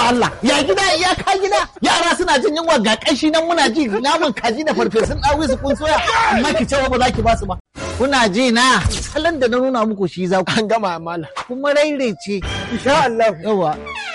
Allah ya gida ya ka gida yara suna jin yunwa ga kashi nan muna ji naman kaji da farfesun dawi su kun soya amma ki cewa ba za ki ba su ba kuna ji na salon da na nuna muku shi za ku An gama mala. kuma rairece Insha Allah. yawa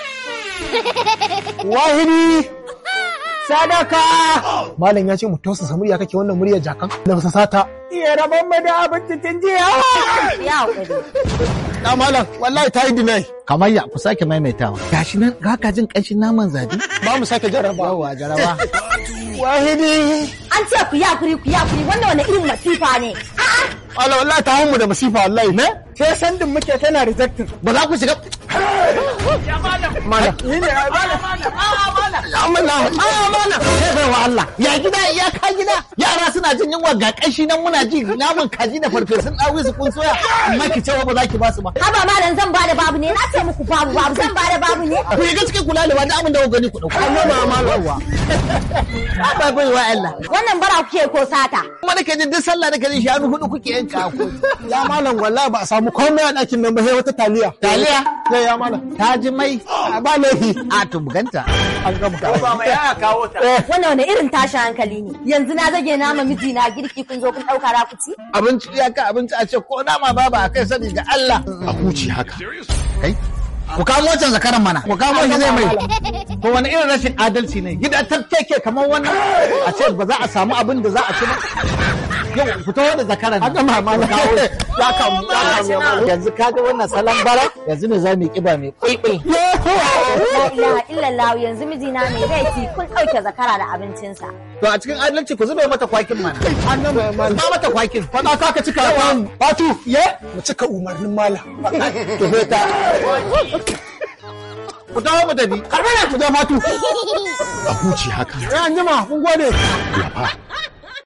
Wahidi. Sadaka. Malam ya ce mu tausasa murya kake wannan muryar jakan. Da basa sata. Iya rabon mu da abinci tun jiya. Ya haƙuri. Na malam wallahi ta yi dinai. kamar ya ku sake maimaitawa gashi nan ga ka jin kanshin naman zabi Ba mu sake jarraba. yawa jaraba Wahidi. An ce ku ya kuri ku ya kuri wannan wani irin masifa ne. A'a. Allah wallahi ta mu da masifa wallahi. Ne? Sai sandin muke tana rejected. ba za ku shiga Malam. Ni ne ya malam. Ya malam. Ah, mana sai bai wa Allah ya gida ya ka gida yara suna jin yunwa ga kashi nan muna ji naman kaji da farfesun dawi su kun soya amma ki cewa ba za ki ba su ba Haba malam zan bada babu ne na ce muku babu babu zan bada babu ne. ku yi gaske kula da wani abin da ku gani ku dauka amma ma malawa ba bai wa Allah Wannan bara kuke ko sata. kuma nake jin duk sallah nake jin shanu hudu kuke yanka ko Ya malam wallahi ba a samu komai a ɗakin nan ba sai wata taliya. taliya Sai ya malam. ta ji mai Ba laifi. a to buganta An gama. Wannan wani irin tashi hankali ne. Yanzu na zage nama miji na girki kun zo kun ɗauka ra ku ci. abinci ya ka abinci a ce ko nama baba a kai sani ga Allah A huci haka. kai ku kamo wancan zakaran mana ku kamo shi zai mai to wani irin rashin adalci ne gida ta keke kamar wannan a ce ba za a samu abin da za a ci ba yau fito da zakaran Haka ma malam. Ya kamu. Ya kamu ya malam. yanzu kaga wannan salon bara yanzu ne za mu yi kiba mai kulkul La ilaha illallah yanzu mijina mai laifi kun ɗauke zakara da abincinsa. to a cikin adalci ku zube mata kwakin mana An gama ya malam. ba mata kwakin Faɗa ka ka cika yawan Fatu. Ye? Mu cika umarnin malam. to sai ta ku dawo mu tafi Karɓar ku da Fatu. A huci haka. Ya an jima, mun gode. Lafa